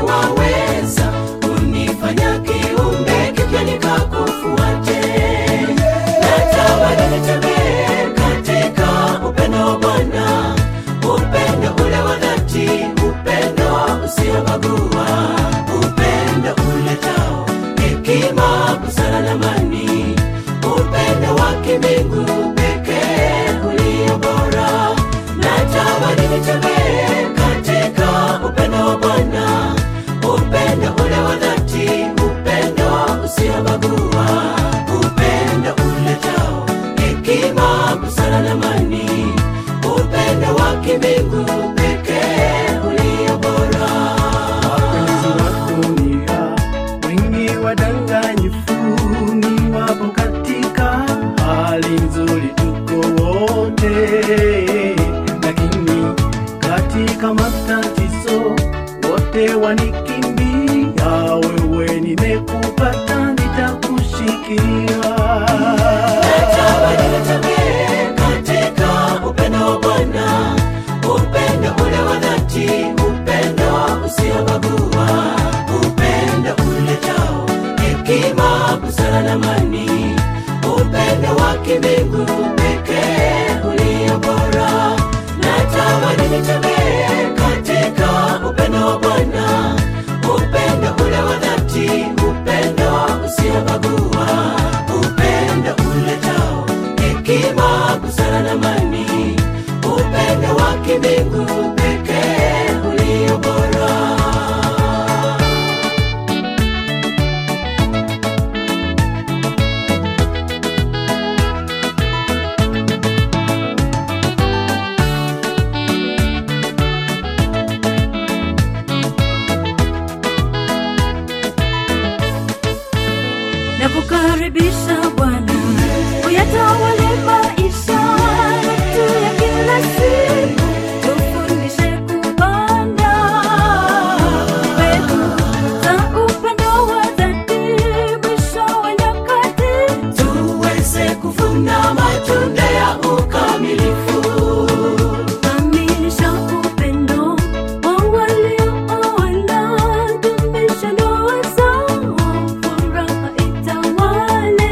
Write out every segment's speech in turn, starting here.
waweza kunifanya kiumbe kipya nikakufuate. Natamani nitembee katika upendo wa Bwana, upendo ule wa dhati, upendo usiobagua, upendo uletao hekima, busara na amani, upendo wa kimbingu pekee ulio bora. Natamani nitembee katika upendo wa Bwana, upendo ule wa dhati, upendo usiobagua, upendo uletao hekima, busara na amani, upendo wa kimbingu pekee ulio bora. wapenzi wa dunia wengi wadanganyifu ni wapo katika hali nzuri tuko wote lakini katika matatizo wote wanikimbia wewe nimekupata nitakushikilia Natamani nitembee katika upendo wa Bwana, upendo ule wa dhati, upendo usiobagua, upendo uletao hekima, busara na amani, upendo wa kimbingu pekee ulio bora. Natamani nitembee katika upendo wa Bwana, upendo ule wa dhati, upendo usiobagua, upendo uletao hekima, busara na amani, upendo wa kimbingu pekee ulio bora. nakukaribisha Bwana, uyatawale maisha yetu ya kila siku, tufundishe kupanda mbegu za upendo wa dhati, mwisho wa nyakati tuweze kuvuna matunda ya ukamilifu. kamilisha upendo wa waliooana, dumisha ndoa zao, furaha itawale.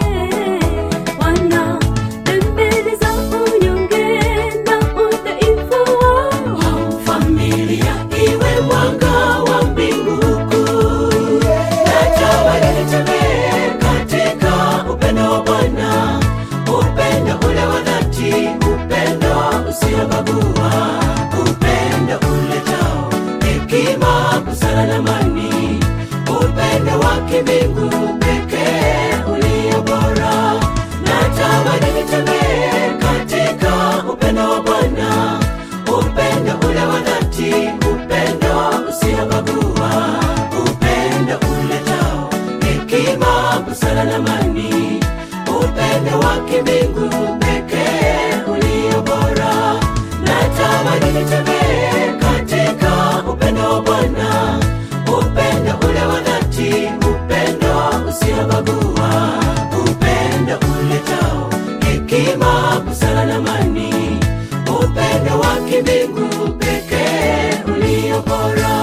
Wana pembeni za unyonge na udhaifu wao, Familia iwe mwanga wa mbingu kuu. Natamani nitembee katika upendo wa Bwana, upendo ule wa dhati, upendo usiobagua, upendo uletao hekima, busara na amani, upendo wa kimbingu pekee ulio bora. Natamani nitembee katika upendo wa Bwana, upendo ule wa dhati, upendo usiobagua, upendo uletao hekima, busara na amani, upendo wa kimbingu pekee ulio bora. Natamani nitembee katika upendo wa Bwana, upendo ule wa dhati, upendo usiobagua, upendo uletao hekima, busara na amani, upendo wa kimbingu pekee ulio bora.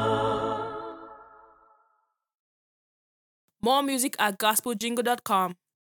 More music at gospeljingle.com.